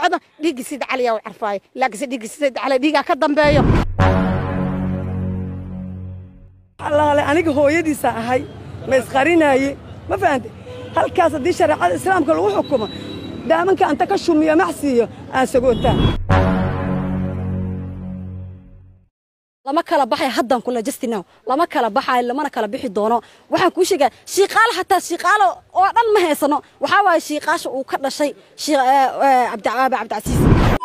socdo dhiiggi sida caliyaa u carfaayo laakiinse dhiiggi sida cali dhiigaa ka dambeeyo allaale aniga hooyadiisa ahay ma isqarinaaye ma fahante halkaas haddii shareecada islaamka lagu xukumo daamanka anta ka shumiyo macsiiyo aan sagootaa lama kala baxay haddan kula justinow lama kala baxayo lamana kala bixi doono waxaan kuu sheegaa shiiqaalo hataa shiiqaalo oo dhan ma haysano waxaa waaye shiiqaasha uu ka dhashay cabdicaabe cabdicasiis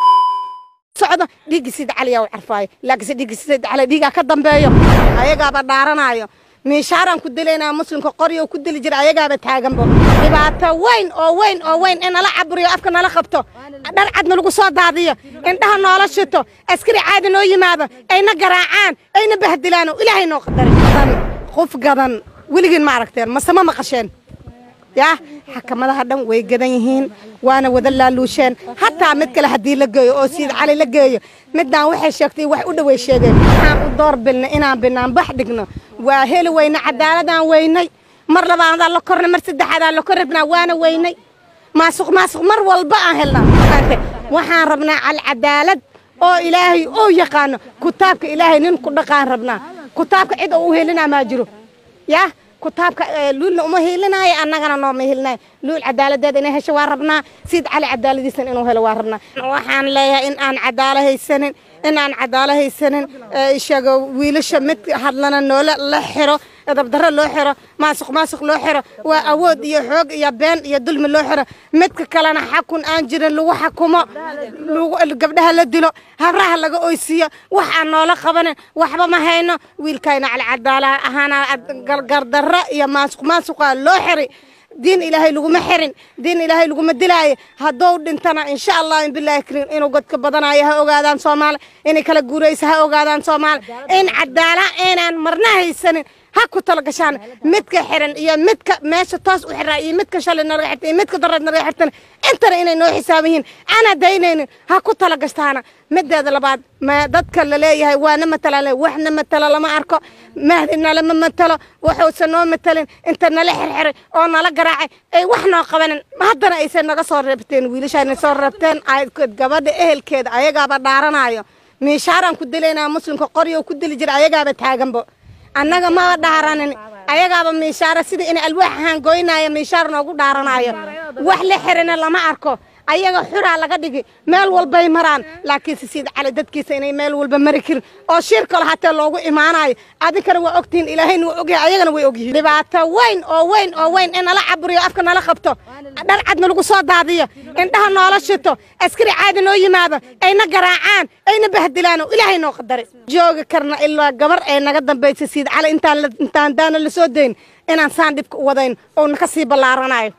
socdo dhiiggi sida caliyaa u carfaayo laakiinse dhiiggi sida cali dhiigaa ka dambeeyo ayagaaba dhaaranaayo miishaaraan ku dilaynaa muslimka qoryo ku dili jira ayagaaba taaganbo dhibaato weyn oo weyn oo weyn in nala caburiyo afka nala qabto dhar cadna lagu soo daadiyo indhaha noola shito askari caadi noo yimaado ayna garaacaan ayna bahdilaan oo ilaahay noo qadaray qof gadan weligiin ma aragteen mase ma maqasheen yaa xakamadaha dhan way gadan yihiin waana wada laaluusheen hataa mid kale haddii la geeyo oo siid cali la geeyo midaan waxay sheegtay wax u dhoway sheegeen waxaan u door bilna inaan binaan bax dhigno waa heli weyne cadaaladaan weynay mar labaadaan la kornay mar saddexaadaan la kor rabnaa waana weynay maasuq maasuq mar walba aan helnaa waxaan rabnaa alcadaalad oo ilaahay oo yaqaano kutaabka ilaahay nin ku dhaqaan rabnaa kutaabka cid oo u helinaa maa jiro yaa kutaabka luulna uma hiilinaayo annagana nooma hiilinayo luul cadaaladeeda inay hesho waa rabnaa siid cali cadaaladiisan inuu helo waa rabnaa waxaan leeyahay in aan cadaalo haysanin in aan cadaalo haysanin ishaga wiilasha mid hadlana noola la xiro dabdarro loo xiro maasuq maasuq loo xiro waa awood iyo xoog iyo been iyo dulmi loo xiro midka kalena xakun aan jirin lagu xakumo gabdhaha la dilo habraha laga oysiiyo wax aan noola qabanin waxba ma hayno wiilkayna calcadaala ahaana gardarro iyo maasuq maasuqa loo xiri diin ilaahay laguma xirin diin ilaahay laguma dilaayo haddou dhintana insha allah in bilaahi kariim inuu godka badanayo ha ogaadaan soomaali inay kala guurayso ha ogaadaan soomaali in cadaala inaan marna haysanin ha ku tala gashaan midka xiran iyo midka meesha toos u xiraa iyo midka shalay nalaga xirta iyo midka dareed nalaga xirtana intana inay noo xisaaban yihiin ana daynaynin ha ku tala gashtaana mideeda labaad ma dadka la leeyahay waana matalaan waxna matalo lama arko mahdina lama matalo waxuusan noo matalin inta nala xirxiray oo nala garaacay ay wax noo qabanin haddana aysan naga soo reebteen wiilashaana soo reebteen gabadha ehelkeeda ayagaaba dhaaranayo miishaaraan ku dilaynaa muslimka qoryo ku dili jira ayagaaba taaganbo annaga maba dhaaranin ayagaaba miishaara sida in alwaax ahaan goynaayo miishaar noogu dhaaranayo wax la xirina lama arko ayaga xuraa laga dhigi meel walbay maraan laakiinse siid cali dadkiisa inay meel walba mari karin oo shir kale hatee loogu imaanayo adinkana waa ogtihiin ilaahayna waa ogyahay ayagana way ogyihiin dhibaato weyn oo weyn oo weyn in nala caburiyo afka nala qabto dhar cadna lagu soo daadiyo indhaha noola shito askari caadi noo yimaado ayna garaacaan ayna bahdilaan oo ilaahay noo qadaray joogi karna ilaa gabar ee naga dambaysa siid cali intaan intaan daana la soo dayn inaan saan dhibka u wadayn oo naka sii ballaaranayo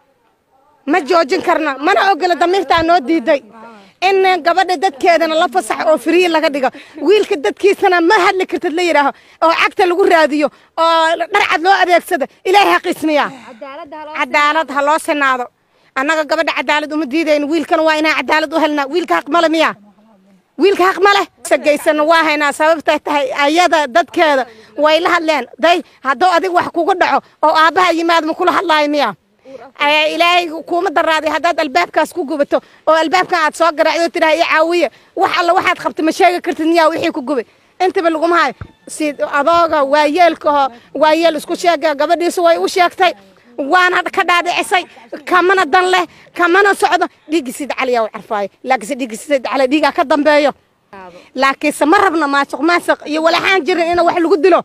ma joojin karna mana ogola damiirtaa noo diiday in gabadha dadkeedana la fasaxo oo firiyi laga dhigo wiilka dadkiisana ma hadli kartid la yidhaaho oo cagta lagu raadiyo oo dharcad loo adeegsado ilaahay ha qismiyaa cadaalad ha loo sinaado annaga gabadha cadaalad uma diidayn wiilkana waa inaan cadaalad u helnaa wiilka haq male miya wiilka haq ma leh sagaysanna waa haynaa sababtay tahay ayada dadkeeda way la hadleen day hadduu adig wax kugu dhaco oo aabbaha yimaad ma kula hadlaayo miya ilaahay kuuma daraaday haddaad albaabkaas ku gubato oo albaabkan aad soo garaacdo tidhaha ii caawiya wax alla waxaad qabta ma sheegi kartid miyaa wixii ku gubay intaba laguma hayo si adooga waayeelkaho waayeel isku sheega gabadhiisu way u sheegtay waana ka dhaadhicisay kamana dan leh kamana socdo dhiiggi sida caliyaa u carfaayo laakiinse dhiiggi sida cali dhiigaa ka dambeeyo laakiinse ma rabno maasuq maasuq iyo walaxaan jirin in wax lagu dilo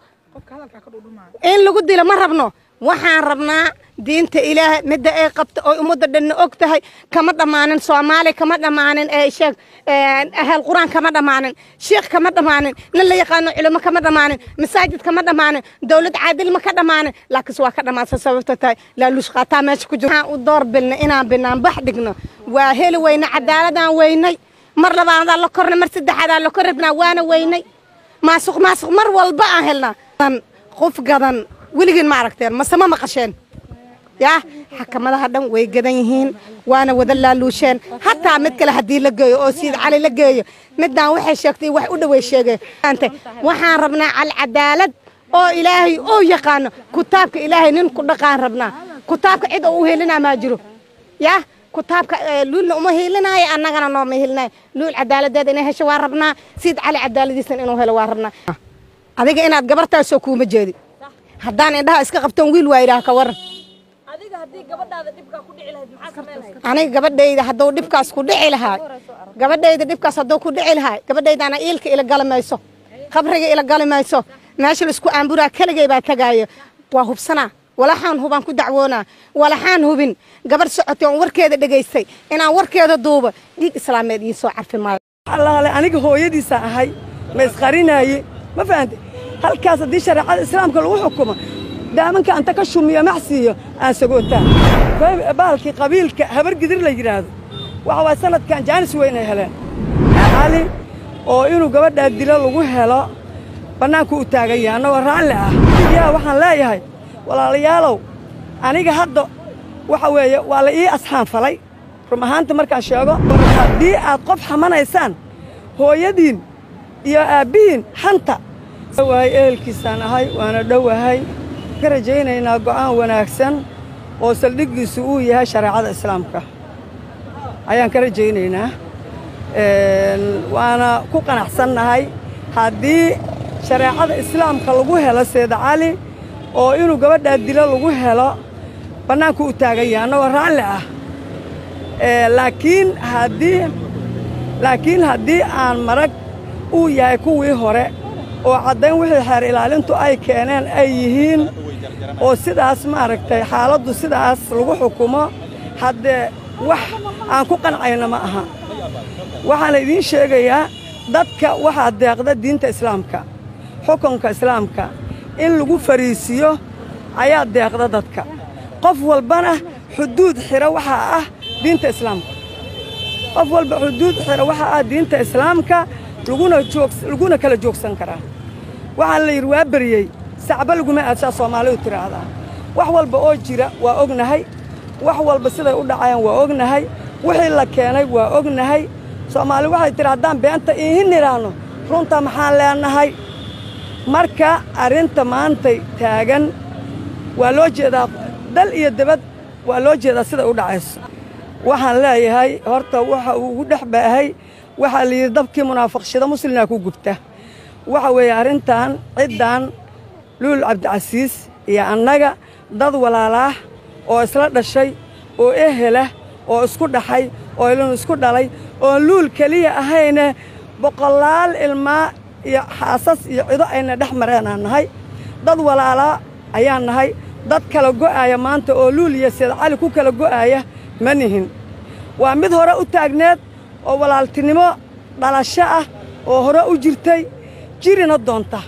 in lagu dilo ma rabno waxaan rabnaa diinta ilaahay midda ay qabta oo ummadda dhanna og tahay kama dhammaanin soomaali kama dhammaanin sheeg ahal qur-aan kama dhammaanin sheekh kama dhammaanin nin la yaqaano culimo kama dhammaanin masaajid kama dhammaanin dowlad caadil ma ka dhammaanin laakiinse waa ka dhammaansa sababta tahay laaluush qaataa meesha ku jiro waxaan u door bilna inaan binaan bax dhigno waa heli weyne cadaaladaan weynay mar labaadaan la kornay mar saddexaadaan la kor rabnaa waana weynay maasuq maasuq mar walba aan helnaa qof gadan weligiin ma aragteen mase ma maqasheen yaa xakamadaha dhan way gadan yihiin waana wada laaluusheen hataa mid kale haddii la geeyo oo siid cali la geeyo midaan waxay sheegtay wax u dhoway sheegeen waxaan rabnaa alcadaalad oo ilaahay oo yaqaano kutaabka ilaahay nin ku dhaqaan rabnaa kutaabka cid oo u helinaa maa jiro yaa kutaabka luulna uma hiilinaayo annagana nooma hiilinayo luul cadaaladeeda inay hesho waa rabnaa siid cali cadaaladiisana inuu helo waa rabnaa adiga inaad gabartaasoo kuuma jeedi haddaan indhaha iska qabtoon wiil waa yidhaah ka waran aniga gabadhayda hadduu dhibkaas ku dhici lahaa gabadhayda dhibkaas hadduu ku dhici lahaa gabadhaydana iilka ila gali mayso qabriga ila gali mayso meesha laisku aanburaa keligay baa tagaayo waa hubsanaa walaxaan hubaan ku dacwoonaa walaxaan hubin gabarh socotay oon warkeeda dhegaystay inaan warkeeda duuba dhiig islaameed ii soo carfi maayo allaale aniga hooyadiisa ahay ma isqarinaaye ma fahante halkaas haddii shareecada islaamka lagu xukumo daamanka anta ka shumiyo maxsiiyo aan sagootaa baalkii qabiilka habar gidir la yidhaahdo waxa waay sanadkan jaanis weyn ay heleen cali oo inuu gabadhaa dilo lagu helo bannaanku u taagan yahay annagoo raalli ah yaa waxaan leeyahay walaalayaalow aniga hadda waxa weeye waa la ii asxaanfalay rum ahaanta markaan sheego haddii aad qof xamanaysaan hooyadiin iyo aabbihiin xanta waay ehelkiisaan ahay waana dhowahay ka rajaynaynaa go'aan wanaagsan oo saldhiggiisu uu yahay shareecada islaamka ayaan ka rajaynaynaa waana ku qanacsannahay haddii shareecada islaamka lagu helo seeda cali oo inuu gabadhaa dilo lagu helo bannaanku u taagan yahay annagoo raalli ah laakiin haddii laakiin haddii aan marag uu yahay kuwii hore oo caddayn wixii xeer ilaalintu ay keeneen ay yihiin oo sidaas maaragtay xaaladdu sidaas lagu xukumo haddee wax aan ku qancayno ma aha waxaana idiin sheegayaa dadka waxaa deeqda diinta islaamka xukunka islaamka in lagu fariisiyo ayaa deeqda dadka qof walbana xuduud xira waxaa ah diinta islaamka qof walba xuduud xira waxaa ah diinta islaamka laguna joog laguna kala joogsan karaa waxaan la yidhi waa beriyey sacba laguma aadsaa soomaalidu tidhaahdaa wax walba oo jira waa ognahay wax walba siday u dhacayaan waa ognahay wixii la keenay waa ognahay soomaali waxay tidhi haddaan beenta iihin nidhaahno runta maxaan leenahay marka arrinta maantay taagan waa loo jeedaa dal iyo debad waa loo jeedaa siday u dhacayso waxaan leeyahay horta waxa uu ugu dhex baahay waxaa la yidhi dabkii munaafaqshada muslimna ku gubta waxa weeye arrintan ciddan luul cabdicasiis iyo annaga dad walaalaah oo isla dhashay oo ehela oo isku dhaxay oo ilin isku dhalay oon luul keliya ahayne boqolaal ilmaa iyo xaasas iyo cido ayna dhex mareenaan nahay dad walaalaa ayaan nahay dad kala go'aaya maanta oo luul iyo seed cali ku kala go'aaya ma nihin waa mid hore u taagneed oo walaaltinimo dhalasho ah oo hore u jirtay jirina doonta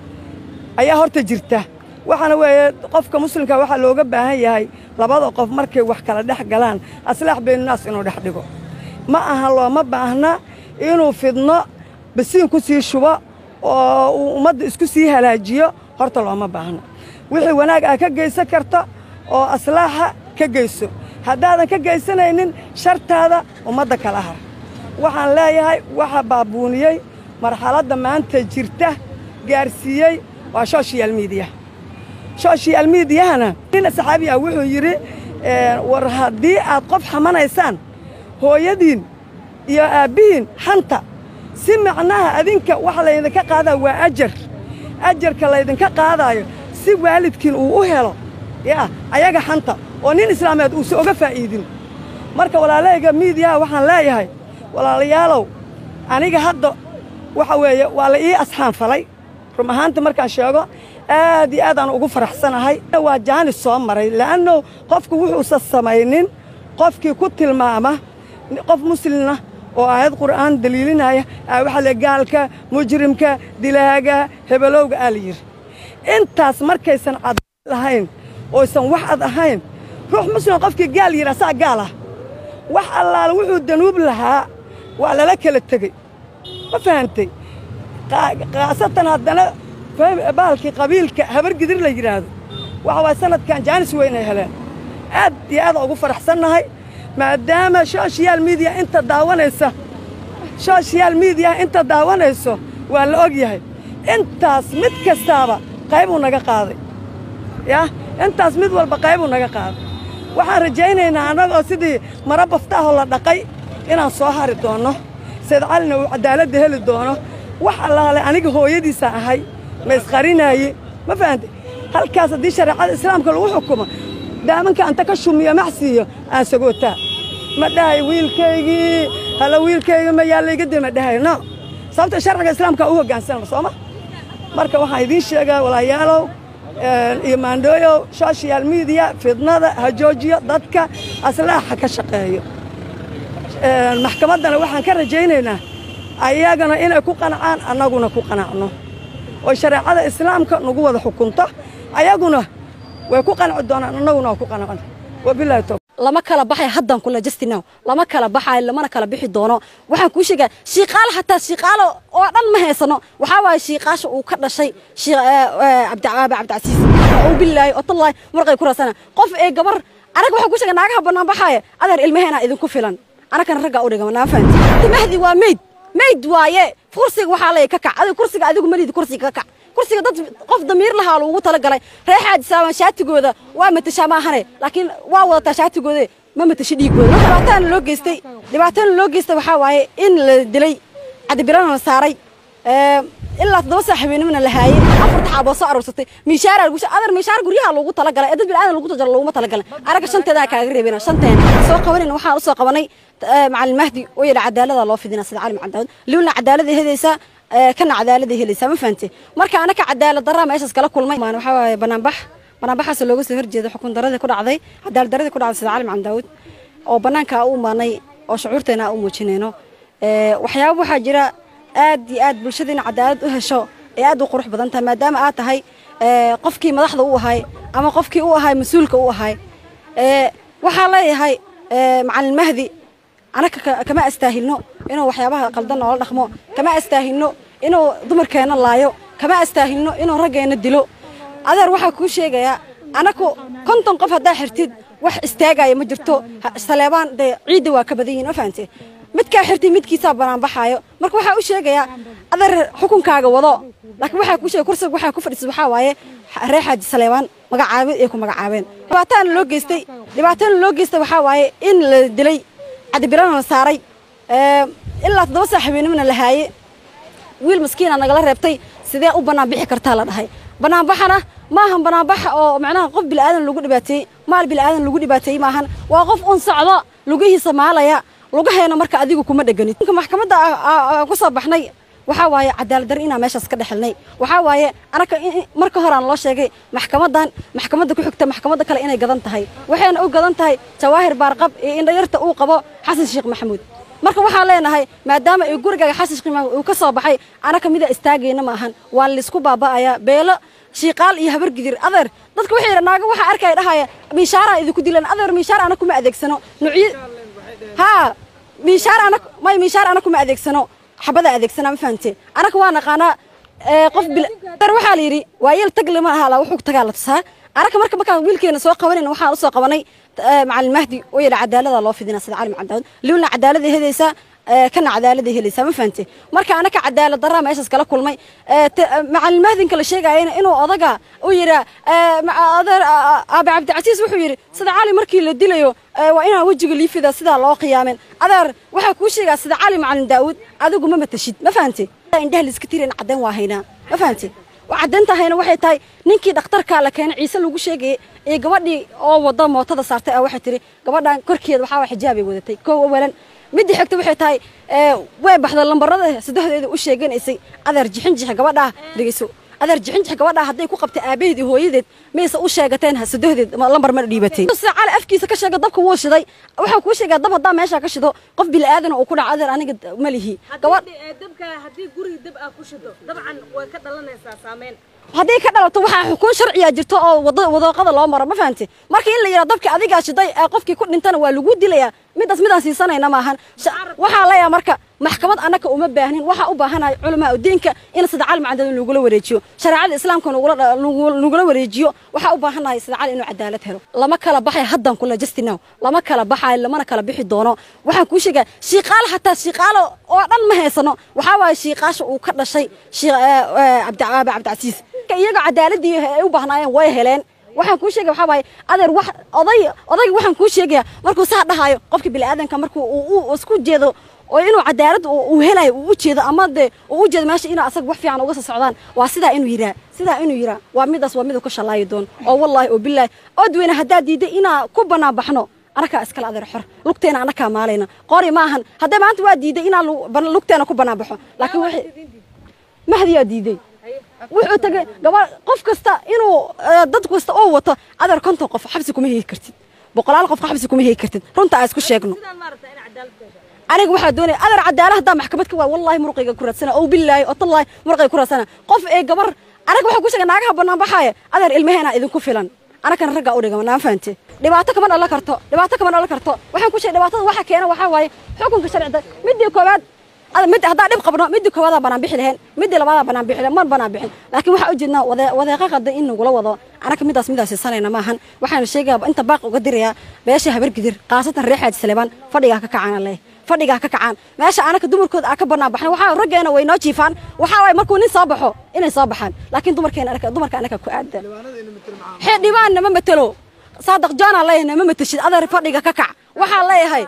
ayaa horta jirta waxaana weeye qofka muslimka waxaa looga baahan yahay labada qof markay wax kala dhex galaan aslaax baynunaas inuu dhex dhigo ma aha looma baahna inuu fidno basiin ku sii shubo oo uu ummadda isku sii halaajiyo horta looma baahna wixii wanaag ah ka geysan karta oo aslaaxa ka geyso haddaadan ka geysanaynin shartaada ummadda kala har waxaan leeyahay waxa baabuuniyey marxaladda maanta jirta gaarsiiyey waa soshiyal miidiya soshiyal miidiyahana nin saxaabi ah wuxuu yidhi war haddii aad qof xamanaysaan hooyadiin iyo aabbihiin xanta si macnaha adinka waxa laydinka qaadaa waa ajar ajarka laydinka qaadaayo si waalidkiin uu u helo yaa ayaga xanta oo nin islaameed uusa oga faa'iidin marka walaalahayga miidiyaha waxaan leeyahay walaalayaalow aniga hadda waxa weeye waa la ii asxaanfalay rum ahaanta markaan sheego aad iyo aad aan ugu faraxsanahay waa jaanis soo maray la'anno qofku wuxuusan samaynin qofkii ku tilmaama qof muslimna oo aayad qur'aan daliilinaya waxaa le gaalka mujrimka dilaaga hebelowga aa la yidhi intaas markaysan cad lahayn oysan wax ad ahayn ruux muslim qofkii gaal yidhi asaa gaal ah wax allaala wuxuu danuub lahaa waa lala kala tegey ma fahantay khaasatan haddana baalkii qabiilka habar gidir la yidhaahdo waxa waay sanadkan jaanis weyn ay heleen aad iyo aadaan ugu faraxsannahay maadaama soshiyal miidiya inta daawanaysa soshiyal miidiyaha inta daawanayso waa la og yahay intaas mid kastaaba qaybuu naga qaaday yah intaas mid walba qaybuu naga qaaday waxaan rajaynaynaa annagoo sidii mara baftaahoo la dhaqay inaan soo hari doonno sayd calina uu caddaaladda heli doono wax allaale aniga hooyadiisaan ahay ma isqarinaaye ma fahantay halkaas haddii shareecada islaamka lagu xukumo daamanka anta ka shumiyo maxsiiyo aan sagootaa ma dhahay wiilkaygii hala wiilkayga ma yaa layga dee ma dhahay no sababta sharciga islaamka u hoggaansanna sooma marka waxaan idiin sheegaa walaayaalow iyo maandhooyow social media fidnada ha joojiyo dadka aslaaxa ka shaqeeyo maxkamaddana waxaan ka rajaynaynaa ayagana inay ku qanacaan annaguna ku qanacno oo shareecada islaamka nagu wada xukunto ayaguna way ku qanci doonaan annaguna waa ku qanacno wabilahi towfiiq lama kala baxay haddan kula justinow lama kala baxayo lamana kala bixi doono waxaan kuu sheegaa shiiqaal hataa shiiqaalo oo dhan ma haysano waxaa waaye shiiqaasha uu ka dhashay cabdicaabe cabdicasiis oo bilaahi oo tallaahi marqay ku raasana qof ee gabar anaga waxaan kuu sheegaa naagaha bannaan baxaaya adeer ilmaheena idinku filan anagana raggaa u dhigama naa fahanti timahdi waa meyd meyd waaye kursiga waxaa leeyahay ka kac adiga kursiga adigu malidi kursiga ka kac kursiga dad qof damiir lahaa lagu talagalay reer xaaji saaban shaatigooda waa matashaa maahane laakiin waa wadataa shaatigooda ma matasho dhiigooda dhibaatana loo geystay dhibaatana loo geystay waxaa waaye in la dilay cadibirana la saaray ilaa toddoba saa habeenimana la haayey afarta xaaboo soo aruursatay miishaara lagu adar miishaar guryaha loogu talagalay ee dad bilaadan lagu tajaro looguma talagalay araga shanteedaa kaaga reebina shanteen soo qabanayna waxaan u soo qabanay macalin mahdi oo yidha cadaalada loo fidina sida cali macadaawud liwna cadaalada helaysaa kana cadaalada helaysaa ma fahante marka anaka cadaalad daraa meeshaas kala kulmay waxaa waaye banaanbax banaanbaxaas looga soo horjeeda xukun daradii ku dhacday cadaalad daradii ku dhacday sida cali macalin daawud oo banaanka u imaanay oo shucuurteena u muujinayno waxyaaba waxaa jira aad iyo aad bulshadiina cadaalad u hesho ee aad u qurux badan tahay maadaama aad tahay qofkii madaxda u ahay ama qofkii u ahay mas-uulka u ahay waxaa leeyahay macalin mahdi anaga kama astaahilno inuu waxyaabaha qaldan noola dhaqmo kama astaahilno inuu dumarkeenna laayo kama astaahilno inuu raggeenna dilo adeer waxaa kuu sheegayaa anaku konton qof haddaa xirtid wax istaagaya ma jirto saleebaan dee ciidda waa ka badan yihin ma fahante midkaa xirtay midkiisaa banaanbaxaayo marka waxaa u sheegayaa adeer xukunkaaga wado laakiin waxaa kuu sheegay kursiga waxaa ku fadhiisay waxaa waaye reer xaaji saleebaan magacaabid ay ku magacaabeen dhibaatana loo geystay dhibaatana loo geystay waxaa waaye in la dilay cadibirana la saaray ilaa toddoba saa habeenimana la haayey wiil maskiina nagala reebtay sidee u bannaan bixi kartaa la dhahay bannaanbaxana maahan bannaanbax oo macnaha qof bilaadan lagu dhibaateeyey maal bilaadan lagu dhibaateeyey maahan waa qof un socdo lugihiisa maalaya lugaheena marka adigu kuma dheganid maxkamadda ku soo baxnay waxaa waaye cadaalad darri inaan meeshaas ka dhexelnay waxaa waaye anaka marka horaan loo sheegay maxkamadan maxkamadda ku xigta maxkamadda kale inay gadan tahay waxayna u gadan tahay jawaahir baarqab iyo indhayarta uu qabo xasan sheekh maxamuud marka waxaan leenahay maadaama ay gurigaaga xasan sheekh maxamuud uu ka soo baxay anaka mida istaagayna ma ahan waa laysku baaba'ayaa beelo shiiqaal iyo habar gidir adeer dadka waxay yidha naaga waxaa arkaya dhahaya miishaaraa idinku dilan adeer miishaar ana kuma adeegsano nuucyo haa miishaar ana may miishaar ana kuma adeegsano xabada adeegsana ma fahamtee anaka waa naqaanaa qof bil waxaa la yidhi waa yeel tag lama ahaa laa wuxuu tagaa la tusaa anaka marka markaan wiilkeena soo qabanayna waxaan usoo qabanay macalin mahdi oo yidha cadaalada loo fidina sida cali macadaawud liwna cadaalada helaysaa kana cadaalada helaysaa ma fahante marka anaka cadaalad daraa meeshaas kala kulmay macalin mahdinka la sheegayana inuu odaga u yidhaa adeer aabe cabdicasiis wuxuu yidhi sida cali markii la dilayo waa inaan wejiga liifida sidaa loo qiyaamen adeer waxaa kuu sheegaa sida cali macalin daawud adigu ma matashid ma fahante indhaha liska tirin caddayn waa haynaa ma fahante caddaynta waxay tahay ninkii dhakhtarkaa la keenay ciise lagu sheegayay iyo gabadhii oo wada mootada saartay ah waxay tihi gabadhan korkeeda waxaa xijaabay wadatay koo awalan midda xigta waxay tahay way baxda lambarada saddexdeeda u sheeganaysay adeer jixinjix gabadhaa dhegeyso adeer jixinjix gabadhaa hadday ku qabtay aabaheed iyo hooyadeed mayse u sheegateen saddexdeed lambar mana dhiibatay sida cali afkiisa ka sheega dabka wuu shiday waxaa kuu sheegaa dab haddaa meeshaa ka shido qof bilaadan uu ku dhaco adeer aniga ma lihi dabka haddii guriga dab aa ku shido dabcan way ka dhalanaysaa saameyn haddii ka dhalato waxaa xukuun sharciya jirto oo wadooqada loo maro ma fahamte marka in la yidhaha dabka adigaa shiday ee qofkii ku dhintana waa lagu dilayaa midaas midaan siisanayna maahan waxaa leeyaha marka maxkamad annaka uma baahnin waxaa u baahanahay culamaa udiinka in sida cali macadad lagula wareejiyo shareecada islaamka nagula wareejiyo waxaa u baahanahay sida cali inuu cadaalad helo lama kala baxay haddan kula justinow lama kala baxayo lamana kala bixi doono waxaan kuu sheegaa shiiqaal hataa shiiqaalo oo dhan ma haysano waxaa waaye shiiqaasha uu ka dhashay cabdicaabe cabdicasiis iyaga cadaaladii ay u baahnaayeen way heleen waxaan kuu sheegaya waxaa waaye adeer wax oday odayga waxaan kuu sheegaya markuu saa dhahayo qofka bini'aadanka markuu uu isku jeedo oo inuu cadaalad uu helayo uu u jeedo ama dee uu u jeedo meesha inuu asaga wax fiican uga soo socdaan waa sidaa inuu yiraa sidaa inuu yiraa waa midaas waa miduu ka shalaayi doono oo wallaahi oo bilaahi odweyne haddaad diidday inaa ku bannaan baxno anakaa iskale adeer xor lugteena anakaa maalayna qori maahan hadday maanta waa diiday inaan lugteena ku bannaan baxo laakiin wixii mahdiyaa diiday wuxuu tagay gaba qof kasta inuu dad kasta oo wato adeer konton qof xabsi kuma hegi kartid boqolaal qof xabsi kuma hegi kartid runta aan isku sheegno aniga waxaa doonaya adeer cadaala haddaa maxkamad ka waa wallahi muruqayga ku raadsana oo bilaahi oo tallaahi muruqayga ku raadsana qof ee gabar anaga waxaa ku sheega naagaha bannaan baxaaya adeer ilmaheena idinku filan anagana raggaa u dhigama naan fahante dhibaato kama dhalan karto dhibaato kama dhalan karto waxaan ku sheegay dhibaatada waxa keena waxaa waaye xukunka sharcida midii koowaad mid haddaa dhib qabno midii koowadaa banaan bixi lahayn midii labaadaa banaan bixi lahayn mar banaan bixin laakiin waxaa ujeednaa wadeeqa qada in nagula wado anaga midaas midaas siisanayna maahan waxaana sheegaya inta baaq uga dirayaa beesha habargidir khaasatan reer xaaji saleebaan fadhigaa ka kacana leh fadhigaa ka kacaan meesha anaka dumarkooda aa ka banaan baxna waxaa raggeena way noo jiifaan waxaa waay markuu nin soo baxo inay soo baxaan laakiin dumarkeena anaka dumarka anaka ku aada xildhibaan nama matelo saadaq joona leeyahay nama mateshid adeer fadhiga ka kac waxaa leeyahay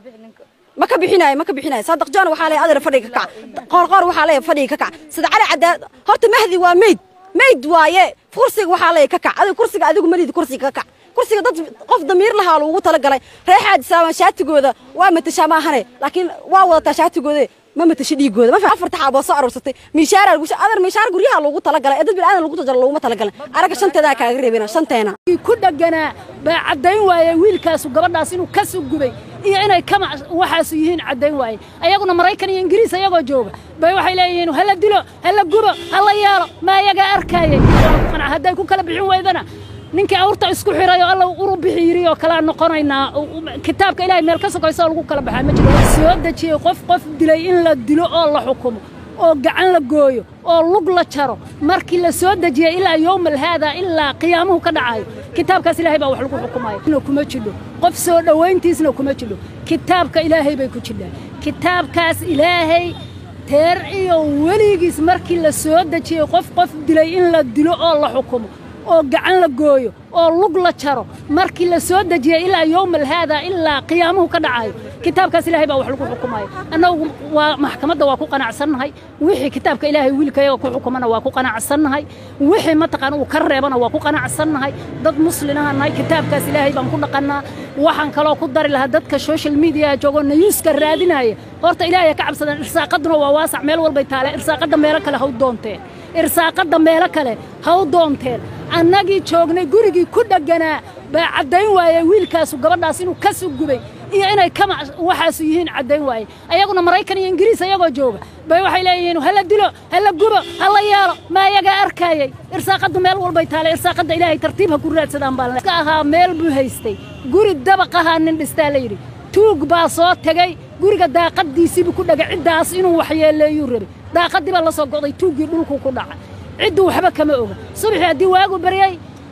ma ka bixinayo ma ka bixinayo saadaq joona waxaa leeyahay adeer fadhiga ka kac qoorqoor waxaa leeyahay fadhiga ka kac sida cali cadaad horta mahdi waa meyd meyd waaye kursiga waxaa leeyahay ka kac adiga kursiga adigu malidi kursiga ka kac kursiga dad qof damiir lahaa lagu talagalay reer xaaji saaban shaatigooda waa matashaa maahane laakiin waa wadataa shaatigooda ma matasho dhiigooda ma afarta xaaboo soo aruursatay miishaara lagu adar miishaar guryaha loogu talagalay ee dad bilaadan lagu tajaro looguma talagalay araga shanteedaa kaaga reebina shanteena ku dhaganaa baa caddayn waaye wiilkaasu gabadhaas inuu ka soo gubay iyo inay kama waxaasu yihiin caddayn waaye ayaguna maraykan iyo ingiriis ayagoo jooga bay waxay leeyihiin hala dilo hala gubo hala yeelo ma ayagaa arkaayay hadday ku kala bixin weydana ninkii awrta isku xiray oo alla uru bixi yiri oo kala noqonaynaa kitaabka ilaahay meel ka sokayso oo lagu kala baxaa ma jiro soo dejiyey qof qof dilay in la dilo oo la xukumo oo gacan la gooyo oo lug la jaro markii la soo dejiyey ilaa yowmal haada ilaa qiyaamuhu ka dhacayo kitaabkaas ilaahay baa wax lagu xukumayo kuma jidho qof soo dhowayntiisna kuma jidho kitaabka ilaahay bay ku jidhaa kitaabkaas ilaahay teer iyo weligiis markii la soo dejiyey qof qof dilay in la dilo oo la xukumo oo gacan la gooyo oo lug la jaro markii la soo dejiyey ilaa yowmal haada ilaa qiyaamuhu ka dhacayo kitaabkaas ilaahay baa wax lagu xukumayo annagu waa maxkamadda waa ku qanacsannahay wixii kitaabka ilaahay wiilkayaga ku xukumana waa ku qanacsannahay wixii mataqaana uu ka reebana waa ku qanacsannahay dad muslinaha nahay kitaabkaas ilaahay baan ku dhaqannaa waxaan kaloo ku dari lahaa dadka social media joogo nayuuska raadinaya horta ilaahay ka cabsadaan irsaaqaduna waa waasac meel walbay taale irsaaqadda meelo kale ha u doonteen irsaaqadda meelo kale ha u doonteen annagii joognay gurigii ku dhegganaa baa caddayn waaye wiilkaasu gabadhaas inuu ka soo gubay iyo inay kama waxaasu yihiin caddayn waaye ayaguna maraykan iyo ingiriis ayagoo jooga bay waxay leeyihiin hala dilo hala gubo hala yeelo ma ayagaa arkaayay irsaaqaddu meel walbay taale irsaaqadda ilaahay tartiib ha ku raadsadaan baan ka ahaa meel buu haystay guri dabaq ahaa nin dhistaa la yidhi tuug baa soo tegey guriga daaqaddiisiibuu ku dhagay ciddaas inuu waxyeeleeyuu rabay daaqaddii baa la soo go'day tuuggii dhulkuu ku dhacay ciddu waxba kama oga subaxii haddii waagu baryay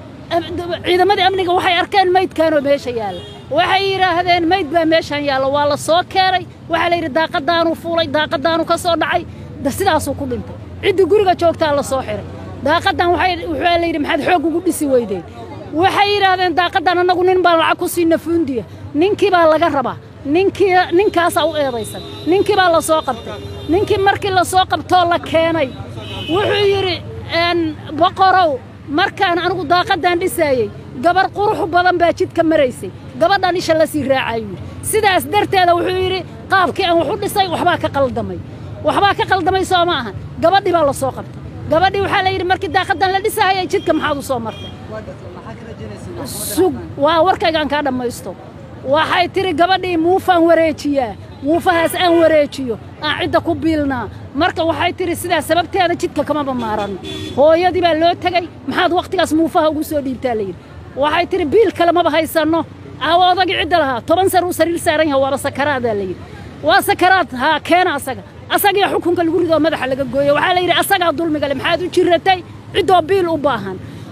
ciidamadii amniga waxay arkeen maydkaanoo meesha yaalla waxay yidhaahdeen mayd baa meeshaan yaalla waa la soo keenay waxaa la yidhi daaqadaanuu fuulay daaqadaanuu ka soo dhacay sidaasuu ku dhintay ciddii guriga joogtaa la soo xiray daaqadan waxaa la yidhi maxaad xoog ugu dhisi weydeen waxay yidhaahdeen daaqadan annagu nin baan lacag ku siina fuundiya ninkii baa laga rabaa ninkii ninkaasaa u eedaysan ninkii baa la soo qabtay ninkii markii la soo qabtoo la keenay wuxuu yidhi boqorow markaan anigu daaqadan dhisaayey gabar qurux badan baa jidka maraysay gabadhan isha la sii raacayuu yidhi sidaas darteeda wuxuu yidhi qaabkii aan wax u dhisay waxbaa ka qaldamay waxbaa ka qaldamay soo ma ahan gabadhii baa la soo qabtay gabadhii waxaa la yidhi markii daaqadan la dhisahayay jidka maxaad u soo martay sug waa warkaygaan kaa dhammaysto waxay tidhi gabadhii muufaan wareejiyaa muufahaas aan wareejiyo aan cidda ku biilnaa marka waxay tidhi sidaas sababteeda jidka kamaba maaranno hooyadii baa loo tegey maxaad wakhtigaas muufaha ugu soo dhiibtaa layidhi waxay tidhi biil kale maba haysanno aawo odagii cidda lahaa toban sar uu sariir saaran yaha waaba sakaraadaa layidhi waa sakaraad haa keena asaga asagiyo xukunka lagu ridoo madaxa laga gooyo waxaa layidhi asagaa dulmigale maxaad u jiratay ciddoo biil u baahan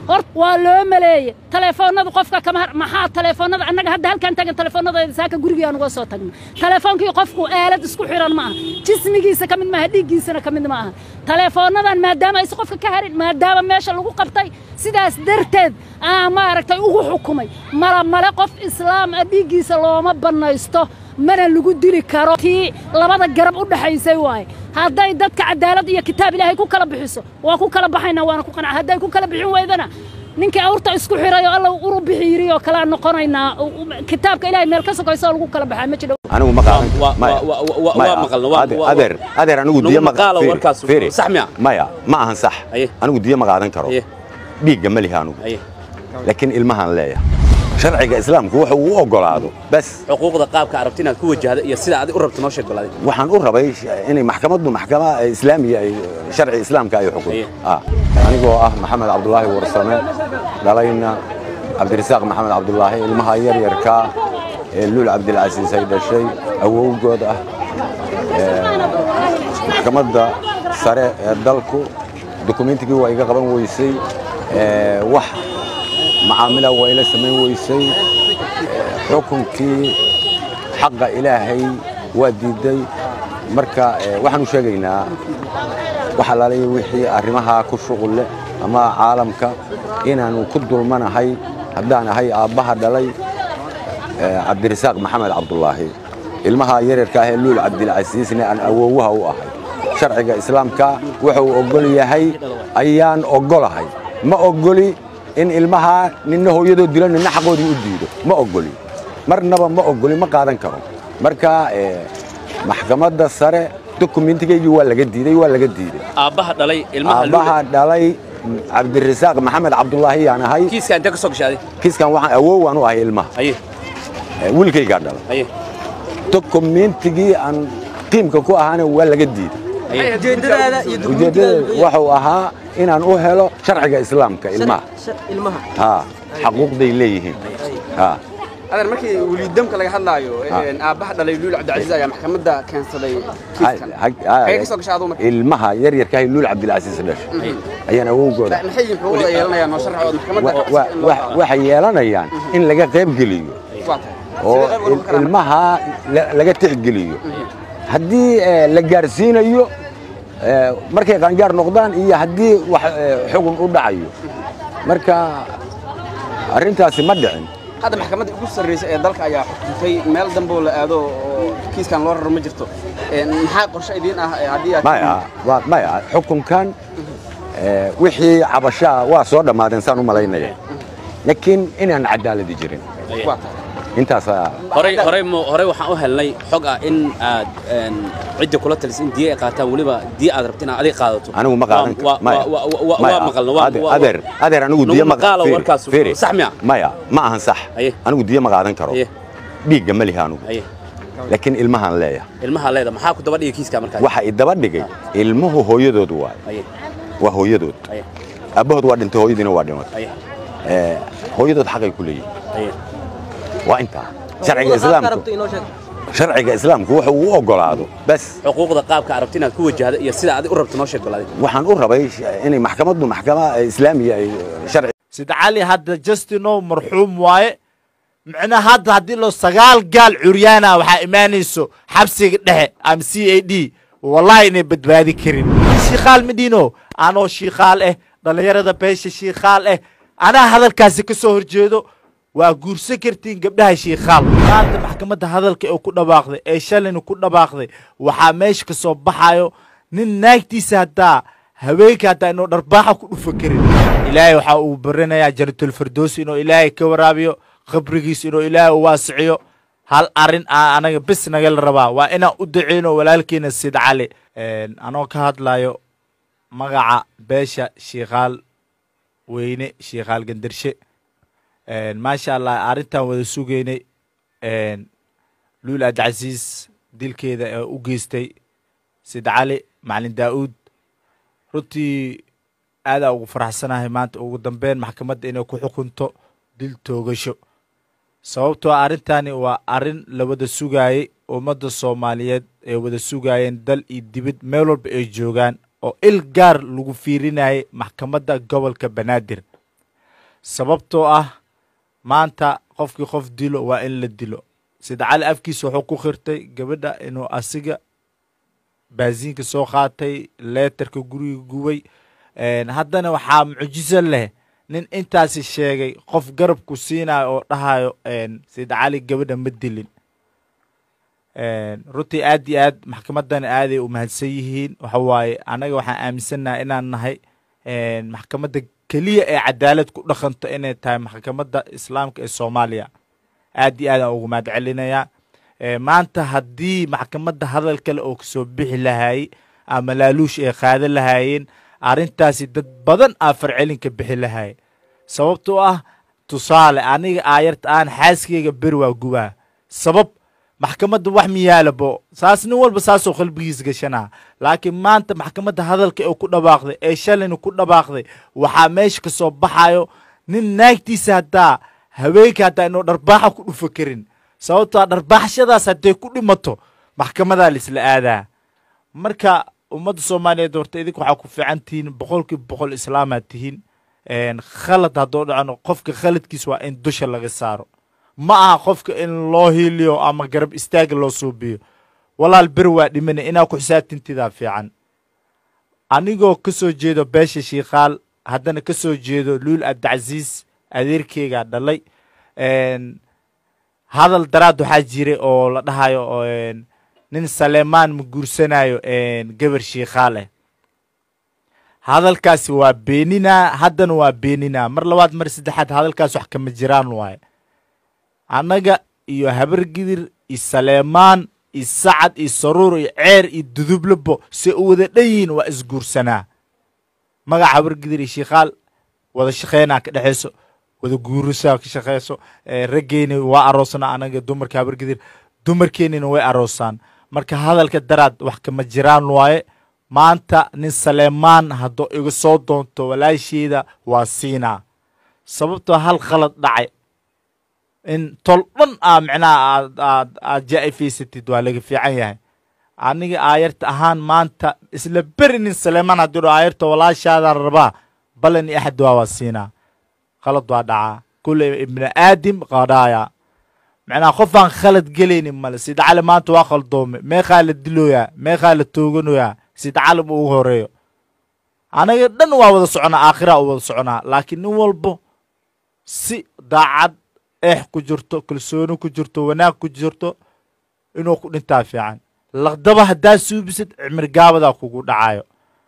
hor waa loo maleeye taleefoonada qofka kama har maxaa taleefoonada annaga hadda halkaan tagan taleefoonadayda saaka gurigii aan uga soo tagno taleefoonkii qofku aalad isku xiran ma aha jismigiisa ka mid maaha dhiiggiisana ka mid ma aha taleefoonadan maadaama aysan qofka ka harin maadaama meesha lagu qabtay sidaas darteed aa maaragtay ugu xukumay mala male qof islaam ah dhiiggiisa looma bannaysto mana lagu dili karo tii labada garab u dhaxaysay waaye hadday dadka cadaalad iyo kitaab ilaahay ku kala bixiso waa ku kala baxaynaa waana ku qanca hadday ku kala bixin weydana ninkii awrta isku xiray oo alla uru bixi yiri oo kalea noqonaynaa kitaabka ilaahay meel ka sokayso oo lagu kala baxaa ma jiro anigu ma qaadan Waa- waa- waa- waa- waa maqalna, waa- Adeer- waa- adeer adeer anigu Nagu diyo ma maqaalo fiiri, warkaas. fiiri. Sax miya? maya ma ahan sax Aye. anigu diyo ma qaadan karo Aye. dhiigga ma lihi anigu Aye. laakiin ilmahaan leeyahay sharciga islaamku wuxuu u ogolaado bas xuquuqda qaabka arabti inaad ku wajahda iyo sida adig u rabto noo sheeg balaaday waxaan u rabay inay maxkamaddu maxkama islaamiya ay sharci islaamka ay xukunto Aye. Ah, anigoo ah maxamed cabdulaahi warsame dhalayna cabdirasaaq maxamed cabdulaahi ilmaha yaryarka ee luul cabdilcasiis ay dhashay awowgood ah Ee, maxkamadda sare ee dalku dukumentigii waa iga qaban weysay Ee, wax macaamila waa ila samayn weysay Ee, xukunkii xaqa ilaahay waa diiday marka ee, waxaan u sheegaynaa wax alaalaya wixii arrimaha ku shuqul leh ama caalamka inaanu ku dulmanahay haddaan ahay aabbaha dhalay ee, cabdirasaaq maxamed cabdulaahi ilmaha yaryarka ah ee luul cabdilcasiisne aan awoowaha u ahay sharciga islaamka wuxuu ogol yahay ayaan ogolahay ma ogoli in ilmaha ninna hooyadoo dilo ninna xaqoodii u diido ma ogoli marnaba ma ogoli ma qaadan karo marka ee, maxkamadda sare dokumentigaygii waa laga diiday waa laga diiday aabbaha dhalay ilmaha aabbaha dhalay cabdirasaaq maxamed cabdulaahi yaan ahay kiiska intee ka soo gashay adig kiiskan waxaan awoowaan u ahay ilmaha aye ee, wiilkaygaa dhalay aye dokumentigii aan qiimka ku ahaana waa laga diiday aye ujeedadaada iyo ujeeddada wuxuu ahaa inaan u helo sharciga islaamka ilmaha ilmaha ha xaquuqday leeyihiin ha adeer markii weliidamka laga hadlaayo een, aabbaha dhalay luul cabdicasiis ayaa maxkamadda keensaday kiiskan Hag- hag- Xagee ka soo gashay aduu marka? ilmaha yaryarkahay luul cabdilcasiis dhashay ayaan awowgooda maxay yihiin xuquuqda ay yeelanayaan oo sharci oo maxkamadda wa- ka wa- in loo wa- qaado? waxay yeelanayaan in laga qayb geliyo Waa tahay. oo Sidee qayb uga il- karaan? ilmaha la- laga tixgeliyo haddii eh, la gaarsiinayo eh, markay qaangaar noqdaan iyo haddii wax eh, xugun u dhacayo marka arrintaasi ma dhicin hadda maxkamadda ugu sarreysa ee dalka ayaa xukuntay meel dambe oo la aado oo kiiskan loo raro ma jirto Een, maxaa qorshe idiin ah ee haddii aad maya waa- maya xukunkan eh, wixii cabashaa waa soo dhammaadeen saan u malaynaya laakiin inaan cadaaladi jirin waa tahay intaasaa horey horey mo horey waxaan u helnay xog ah in aad een, cidda kula talisay in diya ay qaataan weliba diya aad rabto inaad adiga qaadato anigu ma qaadan Waa- waa- maya. waa- waa- waa- Maya. waa maqalna waa- Ade- waa- adeer adeer anigu Nagu diyo ma maqaalo fiiri, warkaas. fiiri. Sax miya? maya ma ahan sax Aye. anigu diyo ma qaadan karo Aye. dhiigga ma lihi anigu aye laakiin ilmahaan leeyahay ilmaha leeda maxaa ku daba dhigay kiiska markaa waxa i daba dhigay ilmuhu hooyadood waay aye waa hooyadood aye aabbahood waa dhintay hooyadiina waa dhimatay aye Eh, hooyadood xaqay ku leeyihin aye waa intaa sharciga islaamku sharciga islaamku wuxuu u ogolaado bas xuquuqda qaabka arabti inaad ku wajahda iyo sida adig u rabto noo sheeg balaaday waxaan u rabay inay maxkamaddu maxkama islaamiya ay sharci sida cali hadda justino marxuum waaye micnaha hadda haddii loo sagaal gaal curyaana waxaa imaanayso xabsiga dhexe ama c a d wallahi inay badbaadi karin shiikaal midhino anoo shiikaal eh dhallinyarada beesha shiikaal eh anaa hadalkaasi ka soo horjeedo waa guursan kartiin gabdhaha shiikaal maanta maxkamadda hadalka ee ku dhawaaqday ee shalayna ku dhawaaqday waxaa meesha ka soo baxayo nin naagtiisa haddaa haweenka haddaa inuu dharbaaxa ku dhufa karin ilaahay waxaa uu baranayaa janatulfirdoos inuu ilaahay ka waraabiyo khabrigiis inuu ilaahay u waasiciyo hal arin aa anaga bis nagala rabaa waa inaan u duceyno walaalkeena sid cali anoo ka hadlayo magaca beesha shiikaal weyne shiikaal gandarshe maasha allah arrintan wada sugeynay luul abdicasiis dilkeeda ee u geystay sid cali macalin daa'uud runtii aadaa ugu faraxsanahay maanta ugu dambeyn maxkamadda inay ku xukunto dil toogasho sababtoo arrintani waa arrin la wada sugaayey ummadda soomaaliyeed ay wada sugaayeen dal iyo dibad meel walba ay joogaan oo il gaar lagu fiirinayay maxkamadda gobolka banaadir sababtoo ah maanta qofkii qof dilo waa in la dilo sida cali afkiisa wuxuu ku khirtay gabadha inuu asiga baasiinka soo qaatay leetarka guriga gubay haddana waxaa mucjiso leh nin intaasi sheegay qof garabku siinayo oo dhahayo sida cali gabadha ma dilin runtii aad iyo aad maxkamadan aaday u mahadsan yihiin waxa waaye annaga waxaan aaminsannaha inaan nahay maxkamadda keliya ee cadaalad ku dhaqanto inay tahay maxkamadda islaamka ee soomaaliya aad iyo aad aan ugu mahad celinayaa maanta haddii maxkamadda hadal kale oo kasoo bixi lahaayey ama laaluush ay qaadan lahaayeen arrintaasi dad badan aa farcelinka bixi lahaye sababtoo ah tusaale aniga aayarta aan xaaskeyga beri waa gubaa sabab maxkamadda wax miyaalabo saas nin walba saasoo qalbigiis gashanaa laakiin maanta maxkamadda hadalka ee ku dhawaaqday ee shalayna ku dhawaaqday waxaa meesha ka soo baxayo nin naagtiisa haddaa haweenka haddaa inuu dharbaaxa ku dhufa karin sababtoa dharbaaxashadaas hadday ku dhimato maxkamadaa laisla aadaa marka ummadda soomaaliyeed horta idinka waxaa ku fiican tihiin boqolkiiba boqol islaamaad tihiin khalad haddoo dhacno qofka khaladkiis waa in dusha laga saaro ma aha qofka in loo hiiliyo ama garab istaaga loo suubiyo walaal ber waa dhimana inaa ku xisaabtintidaa fiican anigoo ka soo jeedo beesha shiikaal haddana ka soo jeedo luul abdicasiis adeerkeygaa dhalay hadal daraad waxaa jiray oo la dhahayo nin saleemaan ma guursanayo gabar shiikaal eh hadalkaasi waa beeninaa haddana waa beeninaa mar labaad mar saddexaad hadalkaas wax kama jiraan waaye annaga iyo habargidir iyo saleemaan iyo sacad iyo saruur iyo ceer iyo dudublabo se u wada dhan yihiin waa isguursanaa magaca habargidir iyo shiikaal wada shaqeynaa ka dhexayso wada guurisaa ka shaqeyso raggeyna waa aroosnaa anaga dumarka habargidir dumarkeennina way aroosaan marka hadalka daraad wax kama jiraan waaye maanta nin saleemaan haddoo iga soo doonto walaasheeda waa siinaa sababtoo hal khalad dhacay in tol dhan aa micnaha aad aad aad jaa'ifaysatid waa laga fiican yahay aniga aayarta ahaan maanta isla beri nin saleemaan haddii dho aayarta walaashaada rabaa balan iyo axad waa waa siinaa khalad waa dhacaa kulle ibni aadim qadhaaya macnaha qof aan khalad gelaynin male sida cali maanta waa khaldoome meeqaa la dilooyaa meeqaa la tooganoyaa sida cali ma ugu horeeyo anaga dhan waa wada soconaa aakhiraa u wada soconaa laakiin nin walbo si daacad eex ku jirto kalsooni ku jirto wanaag ku jirto inuu ku dhintaa fiican laqdaba haddaa suubisid cimir gaabadaa kugu dhacayo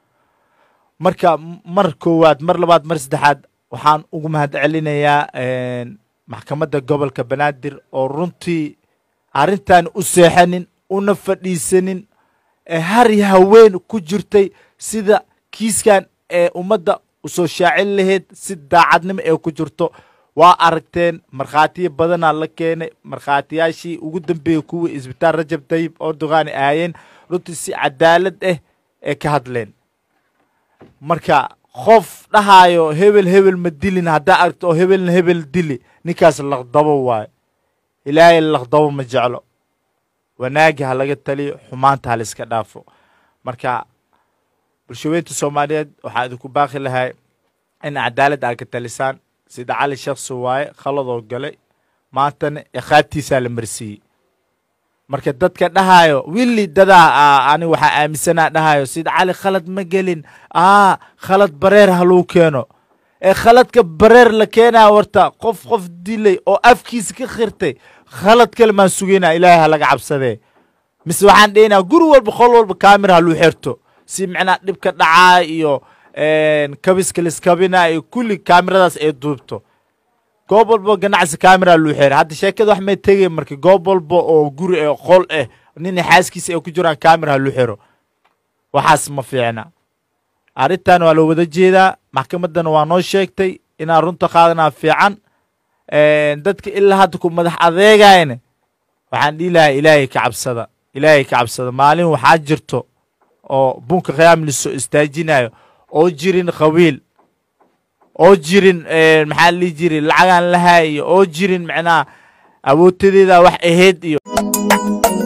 marka mar koowaad mar labaad mar saddexaad waxaan ugu mahad celinayaa maxkamadda gobolka banaadir oo runtii arrintan u seexanin una fadhiisanin ee har iyo haween ku jirtay sida kiiskan ee ummadda usoo shaacin lahayd si daacadnimo ee ku jirto waa aragteen markhaatiyo badanaa la keenay markhaatiyaashii ugu dambeeyey kuwii isbitaal rajab tayib ordogan aayeen runtii si cadaalad ah ee ka hadleen marka qof dhahaayo hebel hebel ma dilin haddaa aragto oo hebelna hebel dili ninkaas laqdabo waayo ilaahay laqdabo ma jeclo wanaagi ha laga taliyo xumaanta ha layska dhaafo marka bulshaweynta soomaaliyeed waxaa idinku baaqi lahay in cadaalad aad ka talisaan sida cali shakhsi waaye khaladoo galay maantana iqaabtiisaa la marsiiyey marka dadka dhahayo willi dadaa ani waxaa aaminsanaa dhahayo sida cali khalad ma gelin aa khalad bareer ha lagu keeno ee khaladka bareer la keenaa warta qof qof dilay oo afkiisa ka khirtay khalad kale maan sugaynaa ilaahay ha laga cabsadee mise waxaan dhehnaa guri walba qol walba kaamira ha luu xerto si micnaa dhibka dhacaa iyo kabiska liskabina iyo kulli kaamiradaas ay duubto goob walba ganacsi kaamira luu xeray hadda sheekada wax may tegay marka goob walba oo guri ee qol ah nina xaaskiisa ay ku jiraan kaamira ha luu xero waxaas ma fiicna arrintan waa la wada jeedaa maxkamaddana waa noo sheegtay inaan runta qaadanaa fiican dadka ilaa hadda ku madax adeegayna waxaan dhihi lahaa ilaahay ka cabsada ilaahay ka cabsada maalin waxaa jirto oo bunka khiyaam lisoo istaajinayo oo jirin qabiil oo jirin maxaa la dhihi jiray lacagaan lahaay iyo oo jirin macnaha awootadeeda wax ahayd iyo